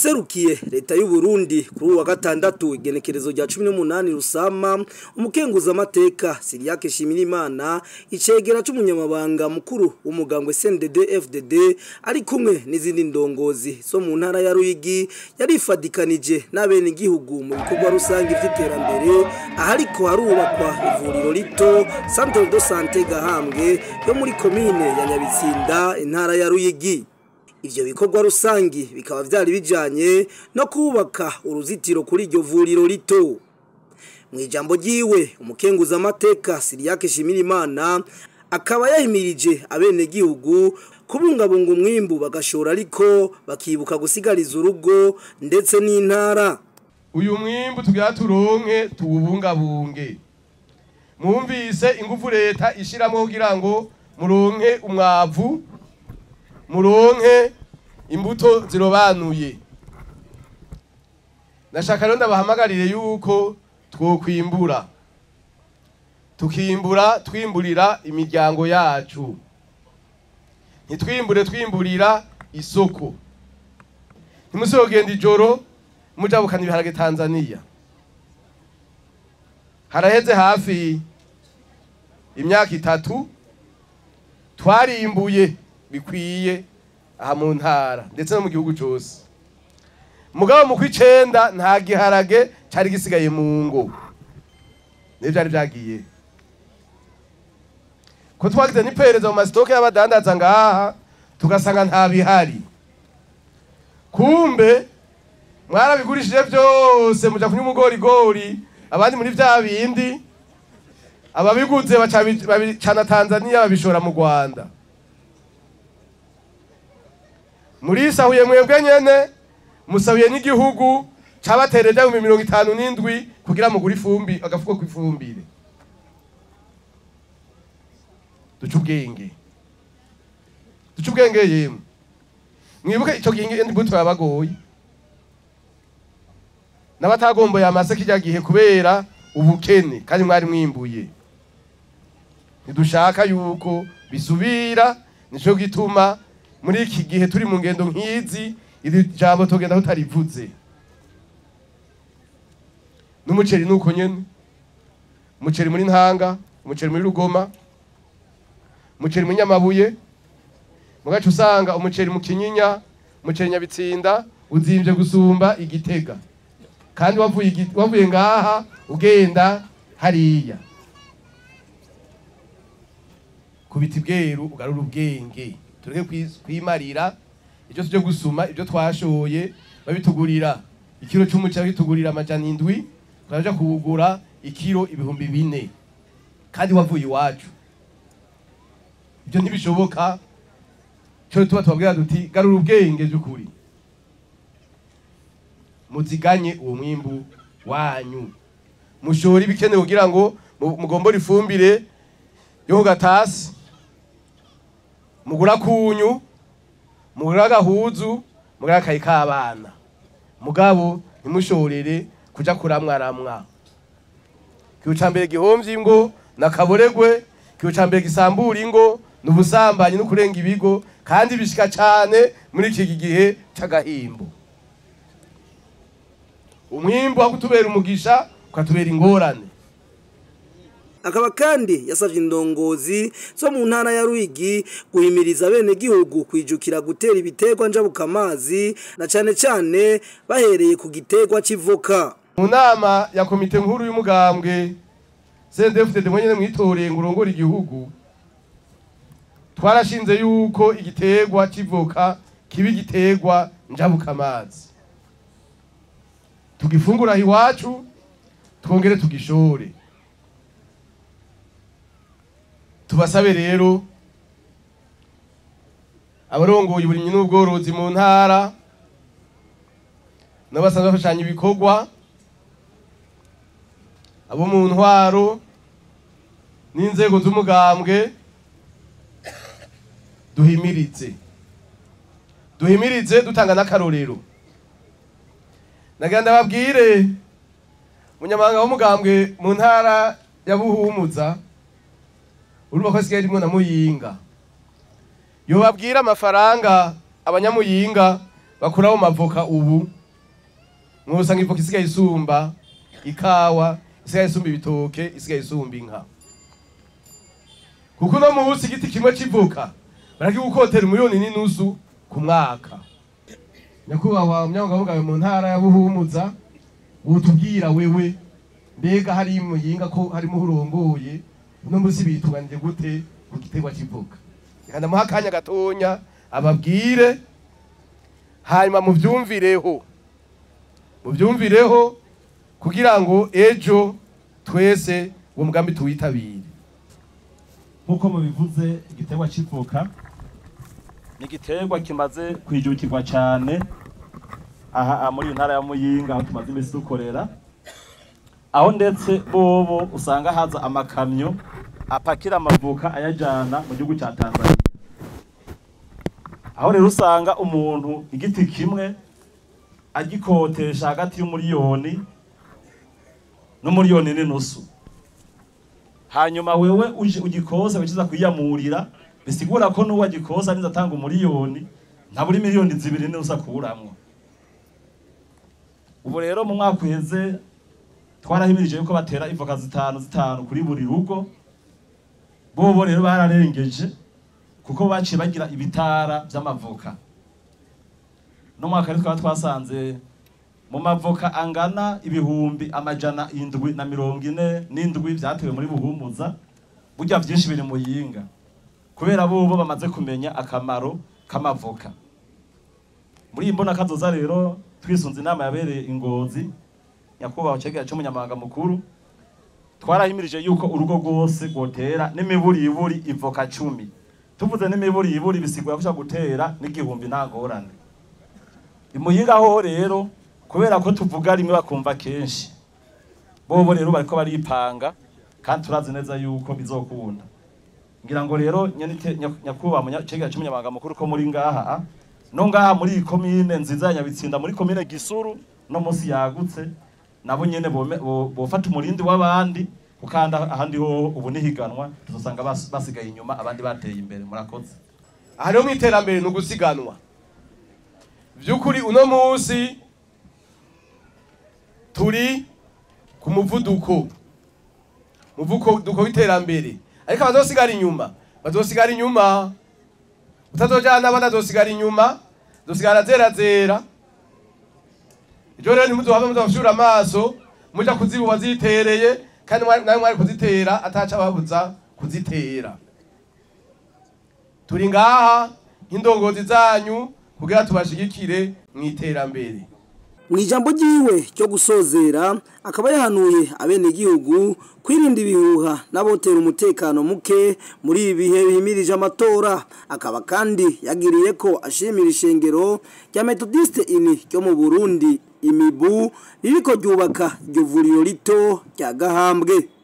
uwaserukiye leta y'u Burundi kuri uwa gatandatu igenekerezo rya 18 rusama umukenguza amateka Siriake Shimirimana icegera c'umunyamabanga mukuru w'umugambwe CNDD FDD ari kumwe n'izindi ndongozi zo mu ntara ya Ruyigi yarifadikanije n'abene igihugu mu bikorwa rusange vy'iterambere ahariko harubakwa ivuriro rito Centre de Santé Gahambwe yo muri komine ya Nyabitsinda intara ya Ruyigi Ivyo bikorwa rusangi bikaba vyari bijanye no kubaka uruzitiro kuri iryo vuriro rito. Mu ijambo ryiwe umukenguza amateka Siriake Shimirimana akaba yahimirije abene gihugu kubungabunga umwimbu bagashora ariko bakibuka gusigariza urugo ndetse n'intara. Uyu mwimbu tugira turonke tuwubungabunge. Mwumvise ingufu leta ishiramwo kugira ngo muronke umwavu muronke imbuto zirobanuye nashaka rero ndabahamagarire yuko twokwimbura tukimbura twimburira imiryango yacu ntitwimbure twimburira isoko ntimusogenda ijoro mujabukana ibiharage tanzaniya haraheze hafi imyaka itatu twarimbuye bikwiye aha mu ntara ndetse no mu gihugu cyose mugabo mu kw'icenda nta giharage cyari gisigaye mu ngo nibyo byari byagiye ko twagize n'iperereza mu masitoke y'abadandaza ngaha tugasanga nta bihari kumbe mwarabigurishije byose muja kunywa umugorigori abandi muri vya bindi ababiguze babicana tanzaniya babishora mu rwanda murisahuye mwebwe nyene musabiye n'igihugu cabatereje mu mirongo itanu n'indwi kugira mugure ifumbi agafuko kw'ifumbire duce ubwenge duce ubwenge yemwe mwibuke ico gihe imbuto yabagoye n'abatagomboye amase kirya gihe kubera ubukene kandi mwari mwimbuye ntidushaka yuko bisubira nico gituma muri iki gihe turi mu ngendo nk'izi iri jambo tugenda tutarivuze n'umuceri nuko nyene umuceri muri ntanga umuceri muri rugoma umuceri muri nyamabuye mugaca usanga umuceri mu kinyinya umuceri nyabitsinda uzimvye gusumba igitega kandi wavuye wavuye ngaha ugenda hariya kubita ibweru ugarura ubwenge tureke kwimarira ibyo tujye gusuma ibyo twashoye babitugurira ikiro cy'umuceri babitugurira amajana indwi turaja kuwugura ikiro ibihumbi bine kandi wavuye iwacu ibyo ntibishoboka cyo tuba tubabwira duti garura ubwenge by'ukuri muziganye uwo mwimbu wanyu mushora ibikenewe kugira ngo mugombore ifumbire yo ku gatasi mugura kunyu mugura agahuzu mugura akayi k'abana mugabo ntimushorere kuja kuramwaramwa ikiyo ca mbere gihomvye ingo nakaboregwe ikiyo ca mbere gisambura ingo n'ubusambanyi no kurenga ibigo kandi bishika cane muri iki gihe c'agahimbo umwimbu wo kutubera umugisha ukatubera ingorane akaba kandi yasavye indongozi zo mu ntara ya Ruyigi guhimiriza bene gihugu kwijukira gutera ibiterwa njabuka amazi na cane cane bahereye ku giterwa civoka mu nama ya komite nkuru y'umugambwe CNDD-FDD mwenyene mwitoreye ngo urongore igihugu twarashinze yuko igiterwa civoka kiba igiterwa njabuka amazi tugifungura iwacu twongere tugishore tubasabe rero abarongoye uburimyi n'ubworozi mu ntara n'abasanzwe bafashanya ibikorwa abo mu ntwaro n'inzego z'umugambwe duhimirize duhimirize dutanga n'akarorero nagira ndababwire umunyamabanga w'umugambwe mu ntara ya buhumuza urumva ko asigaye rimwe na muyinga yobabwira amafaranga abanyamuyinga bakuraho mavoka ubu mwosanga ivoka isigaye isumba ikawa isigaye isumba ibitoke isigaye isumba inka kuko uno munsi igiti kimwe c'ivoka barakigukotera umuyoni n'inusu ku mwaka nyakubahwa munyangamugabe mu ntara ya buhumuza wotubwira wewe mbega hari muyinga ko harimo urongoye uno munsi bitunganije gute ku giterwa c'ivoka reka ndamuha akanya gatonya ababwire hanyuma muvyumvireho muvyumvireho kugira ngo ejo twese uwo mugambi tuwitabire nk'uko mubivuze igiterwa c'ivoka ni igiterwa kimaze kwijukirwa cyane aha muri iyi ntara ya muyinga aho tumaze iminsi dukorera aho ndetse bobo usanga haza amakamyo apakira amavoka ayajyana mu gihugu cya tanzania aho rero usanga umuntu igiti kimwe agikotesha hagati y'umuriyoni n'umuriyoni n'inusu hanyuma wewe uje ugikoza wikiza kwiyamurira bisigura ko n'uwo agikoza niza atanga umuriyoni ntaburi miliyoni zibiri nizo akuramwo ubu rero mu mwaka uheze twarahimirije yuko batera ivoka zitanu zitanu kuri buri rugo bobo rero bararengeje kuko baciye bagira ibitara by'amavoka no mwaka rero twaba twasanze mu mavoka angana ibihumbi amajana indwi na mirongo ine n'indwi byatewe muri buhumuza burya byinshi biri mu yinga kubera bobo bamaze kumenya akamaro k'amavoka muri iyi mbona kazoza rero twisunze inama yabereye ingozi nyakubahwa cegera cy'umunyamabanga mukuru twarahimirije yuko urugo rwose rwotera n'imiburiburi ivoka cumi tuvuze n'imiburiburi bisigura ko gutera n'igihumbi nta ngorane imuyinga ho rero kubera ko tuvuga rimwe bakumva kenshi bobo rero bariko baripanga kandi turazi neza yuko bizokunda ngira ngo rero nyakubahwa cegera cy'umunyamabanga mukuru ko muri ngaha no ngaha muri iyi komine nziza ya nyabitsinda muri komine gisuru no munsi yagutse nabo nyene bofata umurindi w'abandi ukanda ahandi ho ubu nihiganwa tuzosanga basigaye inyuma abandi bateye imbere murakoze aha rero mu iterambere ni ugusiganwa by'ukuri uno munsi turi ku muvuduko muvuduko w'iterambere ariko abazosigara inyuma bazosigara inyuma utazojana abana azosigara inyuma zosigara zera zera ibyo rero ntimuzohave muzabashura amaso muja kuzibuba zitereye kandi nawe mwari kuzitera ataca babuza kuzitera turi ngaha nk'indongozi zanyu kugira tubashigikire mu iterambere mu ijambo ryiwe ryo gusozera akaba yahanuye abenegihugu kwirinda ibihuha n'abotera umutekano muke muri ibi bihe bihimirije amatora akaba kandi yagiriye ko ashimira ishengero rya metodiste ini ryo mu burundi imibu ririko ryubaka iryo vuriro rito rya gahambwe